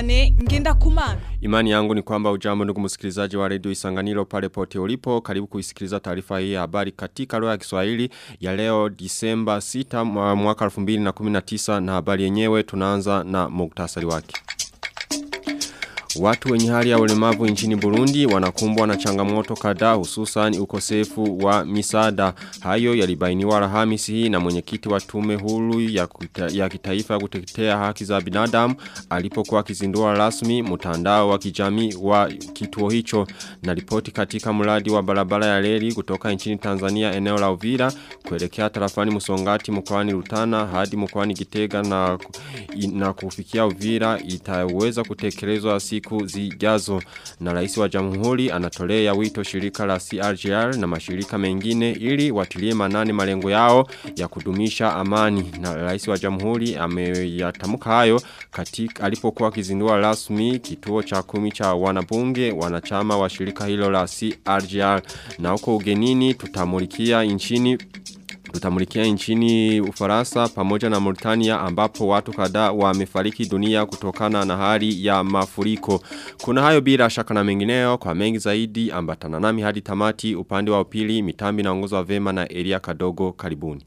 Viane ngenda kumana. Imani yangu ni kwamba ujambo ndugu msikilizaji wa redio Isanganiro pale pote ulipo. Karibu kuisikiliza taarifa hii ya habari katika lugha ya Kiswahili ya leo Disemba 6 mwaka 2019 na habari yenyewe tunaanza na muktasari wake. Watu wenye hali ya ulemavu nchini Burundi wanakumbwa na changamoto kadhaa hususan ukosefu wa misaada. Hayo yalibainiwa Alhamisi hii na mwenyekiti wa tume huru ya, kuta, ya kitaifa ya kutetea haki za binadamu alipokuwa akizindua rasmi mtandao wa kijamii wa kituo hicho na ripoti katika mradi wa barabara ya reli kutoka nchini Tanzania eneo la Uvira kuelekea tarafani Musongati mkoani Rutana hadi mkoani Gitega na na kufikia Uvira itaweza kutekelezwa siku zijazo na rais wa jamhuri anatolea wito shirika la CRGR na mashirika mengine ili watilie manani malengo yao ya kudumisha amani na rais wa jamhuri ameyatamuka hayo katika alipokuwa akizindua rasmi kituo cha kumi cha wanabunge wanachama wa shirika hilo la CRGR na huko ugenini tutamulikia nchini Tutamulikia nchini Ufaransa pamoja na Mauritania ambapo watu kadhaa wamefariki dunia kutokana na hali ya mafuriko. Kuna hayo bila shaka na mengineo kwa mengi zaidi ambatana nami hadi tamati upande wa upili mitambi na ongozo wa vema na Elia Kadogo karibuni.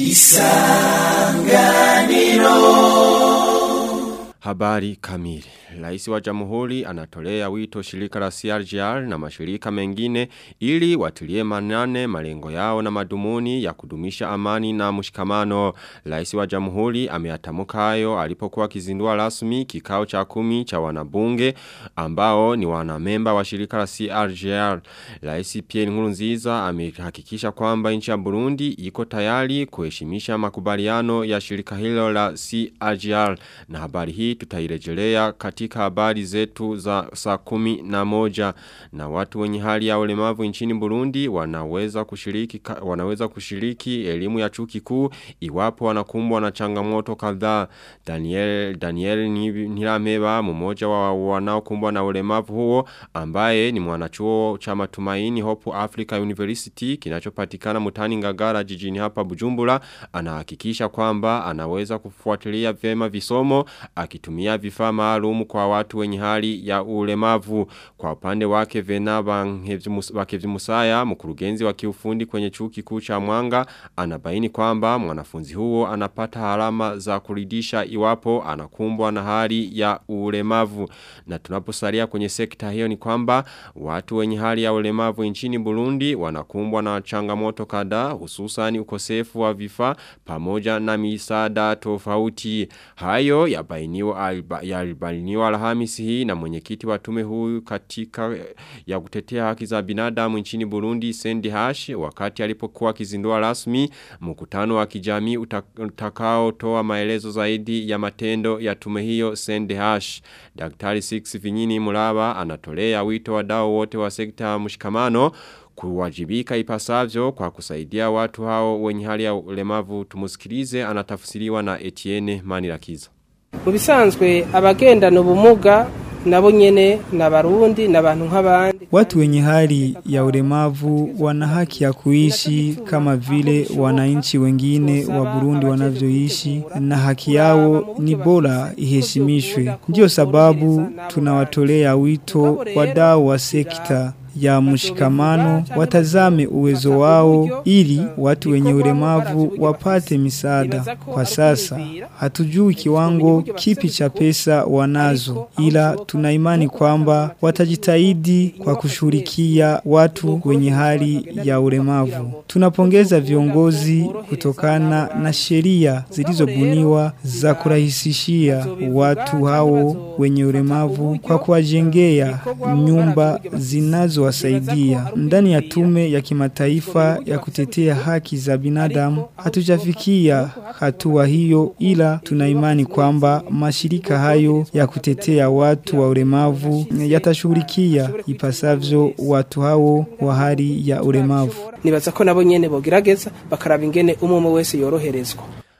Isanganiro Habari kamili. Rais wa jamhuri anatolea wito shirika la CRGR na mashirika mengine ili watilie manane malengo yao na madumuni ya kudumisha amani na mshikamano. Rais wa jamhuri ameyatamuka hayo alipokuwa akizindua rasmi kikao cha kumi cha wanabunge ambao ni wanamemba wa shirika la CRGR. Rais Pierre Nkurunziza amehakikisha kwamba nchi ya Burundi iko tayari kuheshimisha makubaliano ya shirika hilo la CRGR. Na habari hii tutairejelea katika habari zetu za saa kumi na moja na watu wenye hali ya ulemavu nchini Burundi wanaweza kushiriki wanaweza kushiriki elimu ya chuo kikuu iwapo wanakumbwa na changamoto kadhaa Daniel Daniel Nirameba mmoja wa wanaokumbwa na ulemavu huo ambaye ni mwanachuo cha matumaini Hope Africa University kinachopatikana mutani Ngagara jijini hapa Bujumbura anahakikisha kwamba anaweza kufuatilia vyema visomo akitumia vifaa maalum kwa watu wenye hali ya ulemavu. Kwa upande wake Vena Wakevzimusaya, mkurugenzi wa kiufundi kwenye chuo kikuu cha Mwanga, anabaini kwamba mwanafunzi huo anapata alama za kuridisha iwapo anakumbwa na hali ya ulemavu. Na tunaposalia kwenye sekta hiyo ni kwamba watu wenye hali ya ulemavu nchini Burundi wanakumbwa na changamoto kadhaa hususan ukosefu wa vifaa pamoja na misaada tofauti. Hayo yabainiwa yalibainiwa Alhamisi hii na mwenyekiti wa tume huyu katika ya kutetea haki za binadamu nchini Burundi Sendi Hash wakati alipokuwa akizindua rasmi mkutano wa kijamii utakao toa maelezo zaidi ya matendo ya tume hiyo Sendi Hash. Daktari Six Vinyini Mulaba anatolea wito wadau wote wa sekta mshikamano kuwajibika ipasavyo kwa kusaidia watu hao wenye hali ya ulemavu tumusikilize anatafsiriwa na Etienne Manirakiza. mu bisanzwe abagendana ubumuga nabo nyene na barundi n'abantu nk'abandi watu wenye hali ya ulemavu wana haki ya kuishi kama vile wananchi wengine wa Burundi wanavyoishi na haki yao ni bora iheshimishwe ndiyo sababu tunawatolea wito wadau wa sekta ya mshikamano watazame uwezo wao ili watu wenye ulemavu wapate misaada. Kwa sasa hatujui kiwango kipi cha pesa wanazo, ila tuna imani kwamba watajitahidi kwa kushughulikia watu wenye hali ya ulemavu. Tunapongeza viongozi kutokana na sheria zilizobuniwa za kurahisishia watu hao wenye ulemavu kwa kuwajengea nyumba zinazo kuwasaidia. Ndani ya tume ya kimataifa ya kutetea haki za binadamu hatujafikia hatua hiyo, ila tuna imani kwamba mashirika hayo ya kutetea watu wa ulemavu yatashughulikia ipasavyo watu hao wa hali ya ulemavu. nibaza ko nabo nyene bogerageza bakaraba ingene umwe wese yoroherezwa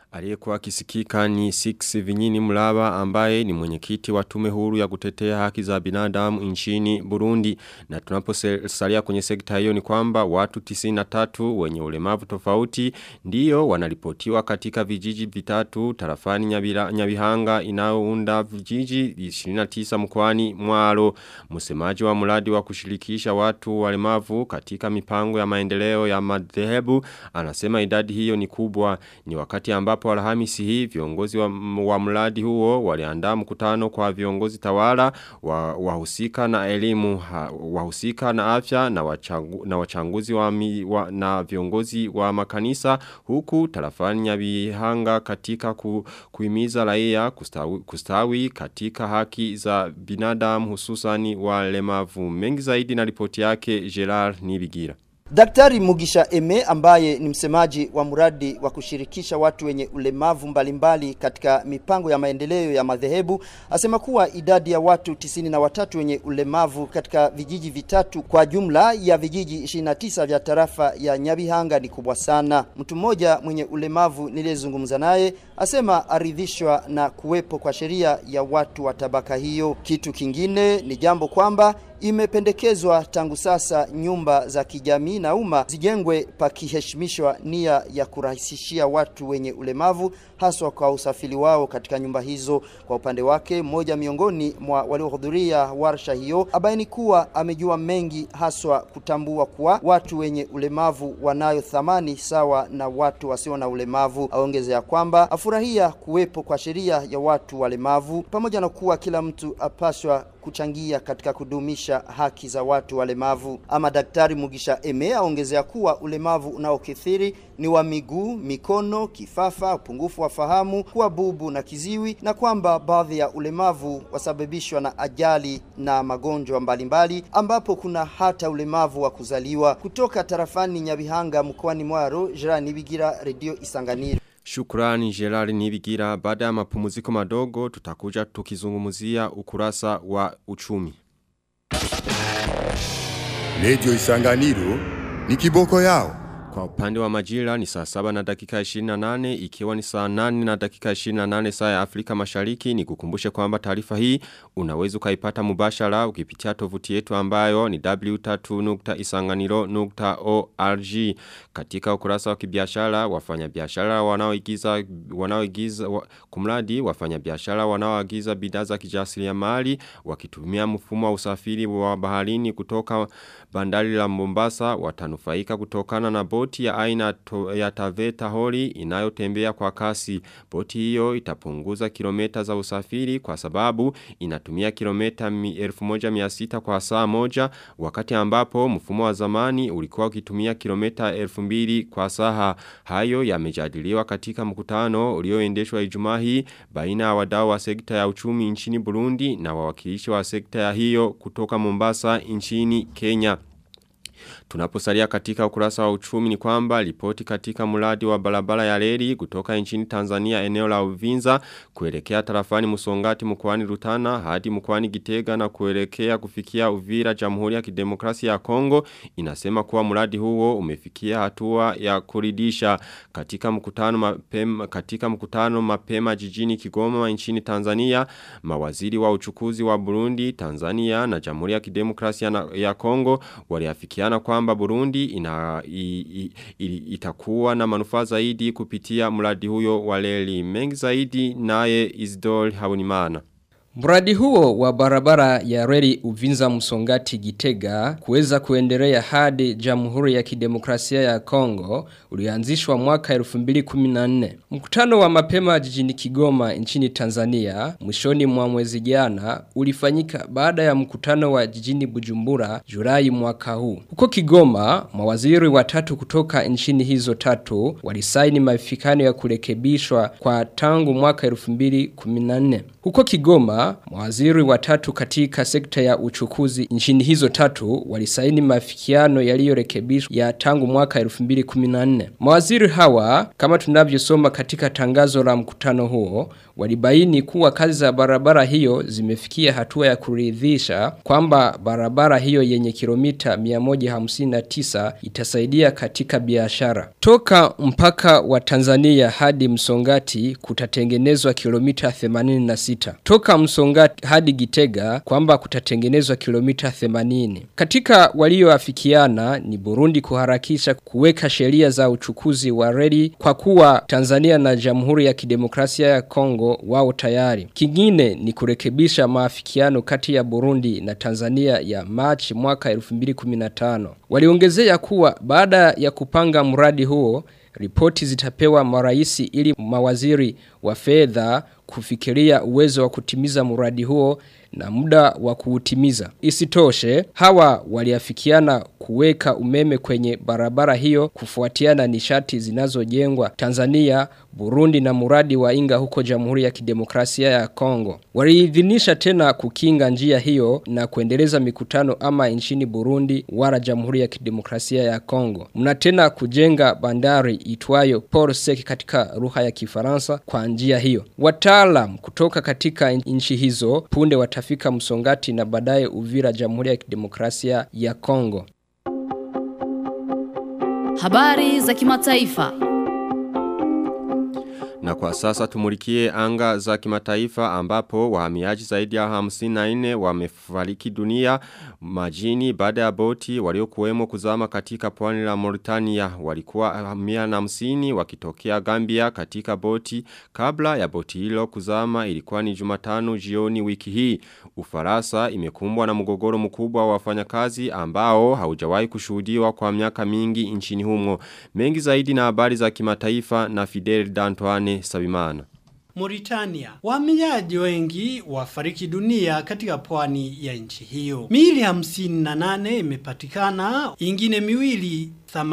Aliyekuwa akisikika ni Six Vinyini Mlaba ambaye ni mwenyekiti wa tume huru ya kutetea haki za binadamu nchini Burundi na tunaposalia kwenye sekta hiyo ni kwamba watu 93 wenye ulemavu tofauti ndiyo wanaripotiwa katika vijiji vitatu tarafani nyabira, Nyabihanga inayounda vijiji 29 mkoani Mwaro msemaji wa mradi wa kushirikisha watu walemavu katika mipango ya maendeleo ya madhehebu anasema idadi hiyo ni kubwa ni wakati ambapo ambapo alhamisi hii viongozi wa, wa mradi huo waliandaa mkutano kwa viongozi tawala wahusika wa na elimu wahusika na afya na, wachangu, na wachanguzi wa, mi, wa na viongozi wa makanisa huku tarafani nyabihanga katika ku, kuimiza raia kustawi, kustawi katika haki za binadamu hususani walemavu mengi zaidi na ripoti yake Gerard Nibigira Daktari Mugisha Eme ambaye ni msemaji wa mradi wa kushirikisha watu wenye ulemavu mbalimbali katika mipango ya maendeleo ya madhehebu asema kuwa idadi ya watu tisini na watatu wenye ulemavu katika vijiji vitatu kwa jumla ya vijiji 29 vya tarafa ya Nyabihanga ni kubwa sana. Mtu mmoja mwenye ulemavu niliyezungumza naye asema aridhishwa na kuwepo kwa sheria ya watu wa tabaka hiyo. Kitu kingine ni jambo kwamba imependekezwa tangu sasa nyumba za kijamii na umma zijengwe pakiheshimishwa nia ya kurahisishia watu wenye ulemavu haswa kwa usafiri wao katika nyumba hizo. Kwa upande wake, mmoja miongoni mwa waliohudhuria warsha hiyo abaini kuwa amejua mengi haswa kutambua kuwa watu wenye ulemavu wanayo thamani sawa na watu wasio na ulemavu. Aongezea kwamba afurahia kuwepo kwa sheria ya watu walemavu pamoja na kuwa kila mtu apaswa kuchangia katika kudumisha haki za watu walemavu. Ama Daktari Mugisha Eme aongezea kuwa ulemavu unaokithiri ni wa miguu, mikono, kifafa, upungufu wa fahamu, kuwa bubu na kiziwi, na kwamba baadhi ya ulemavu wasababishwa na ajali na magonjwa mbalimbali, ambapo kuna hata ulemavu wa kuzaliwa. Kutoka tarafani Nyabihanga mkoani Mwaro, Jirani Bigira, Radio Isanganiro. Shukrani Gerard Nibigira baada ya mapumziko madogo tutakuja tukizungumzia ukurasa wa uchumi. Radio Isanganiro ni kiboko yao. Kwa upande wa majira ni saa saba na dakika 28 ikiwa ni saa 8 na dakika 28 saa ya Afrika mashariki ni kukumbushe kwamba taarifa hii unaweza ukaipata mubashara ukipitia tovuti yetu ambayo ni w3.isanganiro.org katika ukurasa wa kibiashara wafanyabiashara wanaoigiza wanaoigiza wa, kumradi wafanyabiashara wanaoagiza bidhaa za kijasiriamali wakitumia mfumo wa usafiri wa baharini kutoka bandari la Mombasa watanufaika kutokana na boti ya aina to, ya Taveta Hori inayotembea kwa kasi. Boti hiyo itapunguza kilomita za usafiri kwa sababu inatumia kilomita 1600 kwa saa moja wakati ambapo mfumo wa zamani ulikuwa ukitumia kilomita 2000 kwa saa. Hayo yamejadiliwa katika mkutano ulioendeshwa Ijumaa hii baina ya wadau wa sekta ya uchumi nchini Burundi na wawakilishi wa sekta ya hiyo kutoka Mombasa nchini Kenya. Tunaposalia katika ukurasa wa uchumi ni kwamba ripoti katika mradi wa barabara ya reli kutoka nchini Tanzania eneo la Uvinza kuelekea tarafani Musongati mkoani Rutana hadi mkoani Gitega na kuelekea kufikia Uvira Jamhuri ya Kidemokrasia ya Kongo inasema kuwa mradi huo umefikia hatua ya kuridisha katika mkutano mapema katika mkutano mapema jijini Kigoma nchini Tanzania mawaziri wa uchukuzi wa Burundi Tanzania na Jamhuri ya Kidemokrasia ya Kongo waliafikiana kwamba Burundi ina, i, i, i, itakuwa na manufaa zaidi kupitia mradi huyo wa reli mengi zaidi naye Isidore Habonimana. Mradi huo wa barabara ya reli Uvinza Msongati Gitega kuweza kuendelea hadi Jamhuri ya Kidemokrasia ya Kongo ulianzishwa mwaka 2014. Mkutano wa mapema jijini Kigoma nchini Tanzania mwishoni mwa mwezi jana ulifanyika baada ya mkutano wa jijini Bujumbura Julai mwaka huu. Huko Kigoma mawaziri watatu kutoka nchini hizo tatu walisaini mafikano ya kurekebishwa kwa tangu mwaka 2014. Huko Kigoma kuwa mawaziri watatu katika sekta ya uchukuzi nchini hizo tatu walisaini mafikiano yaliyorekebishwa ya tangu mwaka 2014. Mawaziri hawa kama tunavyosoma katika tangazo la mkutano huo walibaini kuwa kazi za barabara hiyo zimefikia hatua ya kuridhisha kwamba barabara hiyo yenye kilomita 159 itasaidia katika biashara. Toka mpaka wa Tanzania hadi Msongati kutatengenezwa kilomita 86. Toka Msongati hadi Gitega kwamba kutatengenezwa kilomita 80. Katika walioafikiana ni Burundi kuharakisha kuweka sheria za uchukuzi wa reli kwa kuwa Tanzania na Jamhuri ya Kidemokrasia ya Kongo wao tayari. Kingine ni kurekebisha maafikiano kati ya Burundi na Tanzania ya March mwaka 2015. Waliongezea kuwa baada ya kupanga mradi huo ripoti zitapewa maraisi ili mawaziri wa fedha kufikiria uwezo wa kutimiza mradi huo na muda wa kuutimiza. Isitoshe, hawa waliafikiana kuweka umeme kwenye barabara hiyo kufuatiana nishati zinazojengwa Tanzania, Burundi na muradi wa Inga huko Jamhuri ya Kidemokrasia ya Kongo. Waliidhinisha tena kukinga njia hiyo na kuendeleza mikutano ama nchini Burundi wala Jamhuri ya Kidemokrasia ya Kongo. Mna tena kujenga bandari itwayo Port Sec katika lugha ya Kifaransa kwa njia hiyo. Wataalam kutoka katika nchi hizo punde watafika Msongati na baadaye Uvira Jamhuri ya Kidemokrasia ya Kongo. Habari za kimataifa. Na kwa sasa tumulikie anga za kimataifa ambapo wahamiaji zaidi ya 54 wamefariki dunia majini baada ya boti waliokuwemo kuzama katika pwani la Mauritania walikuwa 150 wakitokea Gambia katika boti kabla ya boti hilo kuzama ilikuwa ni Jumatano jioni wiki hii Ufaransa imekumbwa na mgogoro mkubwa wa wafanyakazi ambao haujawahi kushuhudiwa kwa miaka mingi nchini humo mengi zaidi na habari za kimataifa na Fidel Dantoine Sabimana. Mauritania. Wahamiaji wengi wafariki dunia katika pwani ya nchi hiyo. Miili hamsini na nane imepatikana, ingine miwili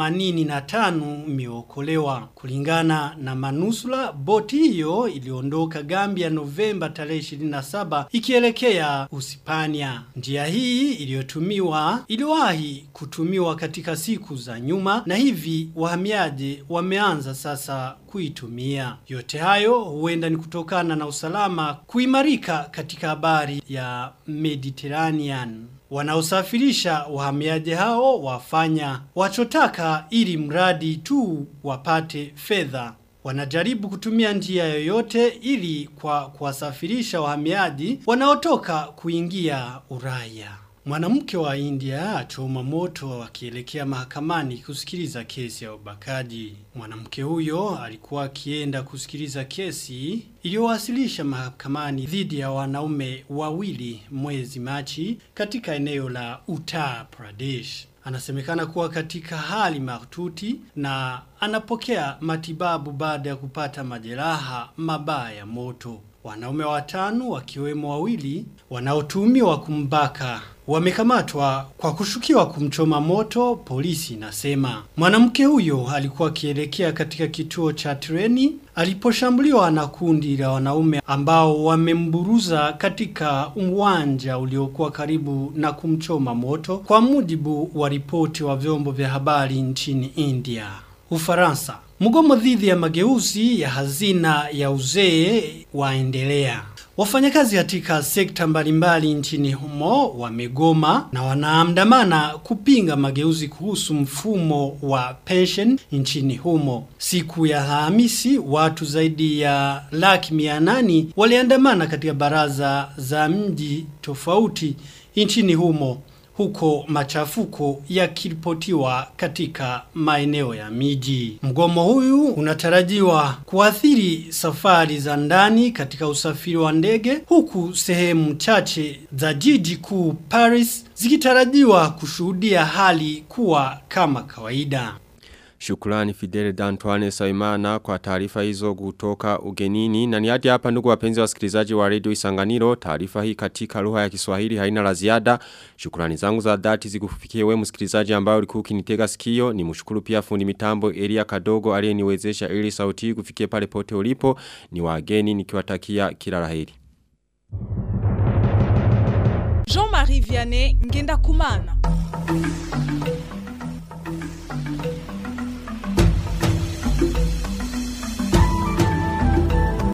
85 imeokolewa. Kulingana na manusula, boti hiyo iliondoka Gambia Novemba tarehe 27 ikielekea Usipania. Njia hii iliyotumiwa iliwahi kutumiwa katika siku za nyuma na hivi wahamiaji wameanza sasa kuitumia. Yote hayo huenda ni kutokana na usalama kuimarika katika habari ya Mediterranean. Wanaosafirisha wahamiaji hao wafanya wachotaka ili mradi tu wapate fedha. Wanajaribu kutumia njia yoyote ili kwa kuwasafirisha wahamiaji wanaotoka kuingia Uraya. Mwanamke wa India achoma moto akielekea mahakamani kusikiliza kesi ya ubakaji. Mwanamke huyo alikuwa akienda kusikiliza kesi iliyowasilisha mahakamani dhidi ya wanaume wawili mwezi Machi katika eneo la Uttar Pradesh. Anasemekana kuwa katika hali mahututi na anapokea matibabu baada ya kupata majeraha mabaya ya moto. Wanaume watano wakiwemo wawili wanaotuhumiwa kumbaka wamekamatwa kwa kushukiwa kumchoma moto, polisi inasema. Mwanamke huyo alikuwa akielekea katika kituo cha treni aliposhambuliwa na kundi la wanaume ambao wamemburuza katika uwanja uliokuwa karibu na kumchoma moto, kwa mujibu wa ripoti wa vyombo vya habari nchini India. Ufaransa. Mgomo dhidi ya mageuzi ya hazina ya uzee waendelea. Wafanyakazi katika sekta mbalimbali nchini humo wamegoma na wanaandamana kupinga mageuzi kuhusu mfumo wa pension nchini humo. Siku ya Alhamisi watu zaidi ya laki mia nane waliandamana katika baraza za mji tofauti nchini humo huko machafuko yakiripotiwa katika maeneo ya miji. Mgomo huyu unatarajiwa kuathiri safari za ndani katika usafiri wa ndege huku sehemu chache za jiji kuu Paris zikitarajiwa kushuhudia hali kuwa kama kawaida. Shukrani Fidel Dantoine Saimana kwa taarifa hizo kutoka ugenini. Na ni hadi hapa ndugu wapenzi wasikilizaji wa Radio Isanganiro. Taarifa hii katika lugha ya Kiswahili haina la ziada. Shukrani zangu za dhati zikufikie wewe msikilizaji ambaye ulikuwa ukinitega sikio. Ni mshukuru pia fundi mitambo Elia Kadogo aliyeniwezesha ili sauti kufikie pale pote ulipo. Ni wageni nikiwatakia kila laheri. Vianney Ngenda Kumana